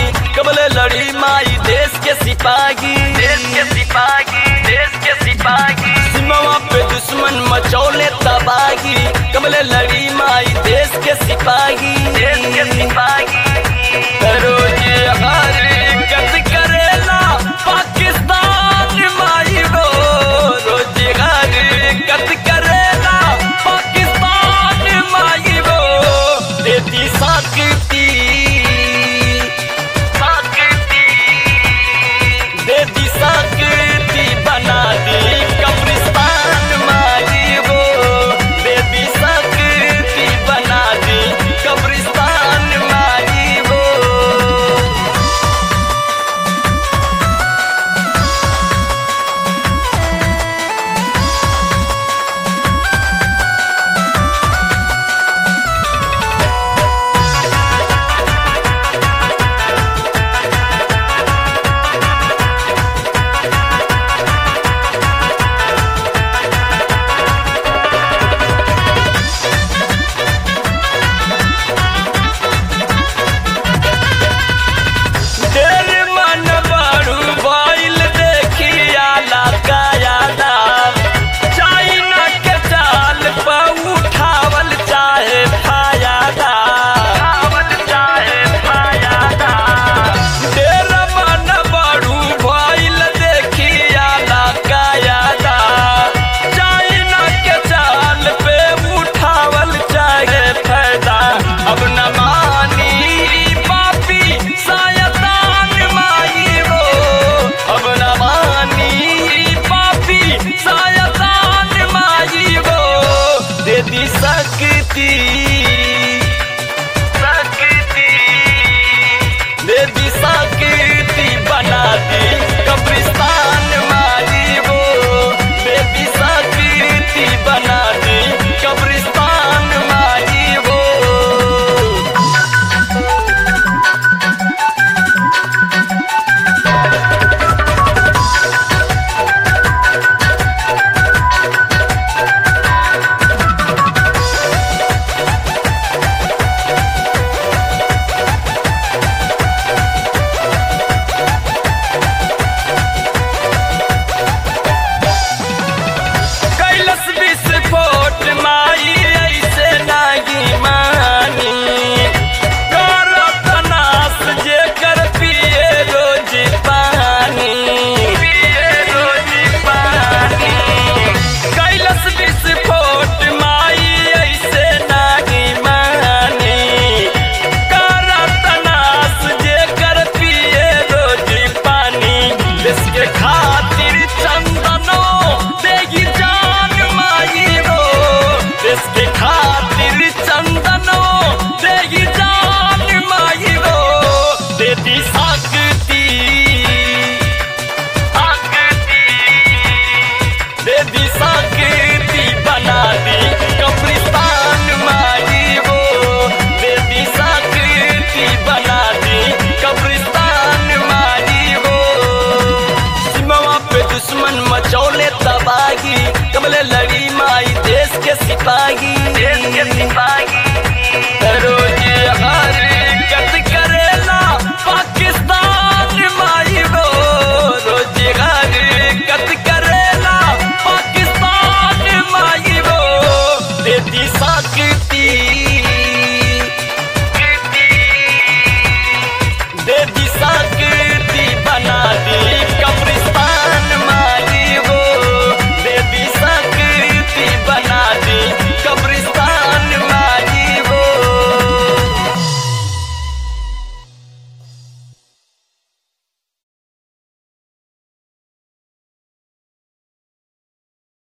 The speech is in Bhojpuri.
कबले लड़ी माई देश के सिपाही देश के सिपाही देश के सिपाही सीमावा पे दुश्मन मचौले तबाही कबले लड़ी माई देश के सिपाही देश के सिपाही रोज हर गत करेला पाकिस्तान माई वो रोज हर गत करेला पाकिस्तान माई वो देती शक्ति शक्ति देती शक्ति बना दी कब्रिस्तान माई वो देती शक्ति बना दी कब्रिस्तान माई वो तेरे मन बड़ू बाइल देखिया लगाया दाम चाइना के चाल पर उठावल चाहे फायदा उठावल चाहे फायदा तेरे मन बड़ू बाइल देखिया लगाया दाम चाइना के चाल पे उठावल चाहे फायदा अब न मानी पापी सायतान माई वो अब न मानी पापी सायतान माई वो दे दी शक्ति शक्ति दे दी शक्ति बना दी कब्रिस्तान माई वो दे दी शक्ति बना दी कब्रिस्तान माई वो कैलस विस्फोट माई ऐसे नागी मानी करत नाश जेकर पिए रोज पानी पिए रोज पानी कैलस विस्फोट माई ऐसे नागी मानी करत नाश जेकर पिए रोज पानी देश के खातिर चंदनो देगी जान माई रो देश के खातिर चंदनो देगी जान माई रो देती सा